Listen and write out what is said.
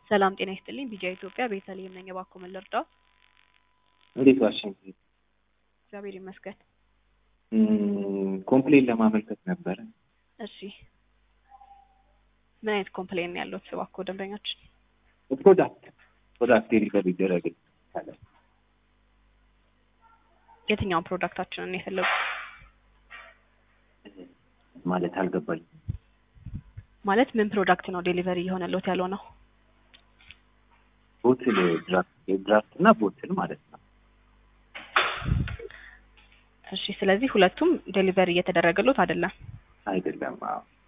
ሰላም ጤና ይስጥልኝ። ቢጃ ኢትዮጵያ ቤተልሔም ነኝ። እባክዎ ምን ልርዳው? እንዴት ዋሽንት እግዚአብሔር ይመስገን። ኮምፕሌን ለማመልከት ነበረ። እሺ ምን አይነት ኮምፕሌን ነው ያለዎት? እባክዎ ደንበኛችን ፕሮዳክት ፕሮዳክት ዴሊቨር ይደረግልኝ ካለ የትኛውን ፕሮዳክታችንን ነው የፈለጉት? ማለት አልገባኝ። ማለት ምን ፕሮዳክት ነው ዴሊቨሪ እየሆነልዎት ያለው ነው? ቦትል ድራፍት ድራፍት እና ቦትል ማለት ነው። እሺ ስለዚህ ሁለቱም ዴሊቨሪ እየተደረገሎት አይደለም። አይደለም። አዎ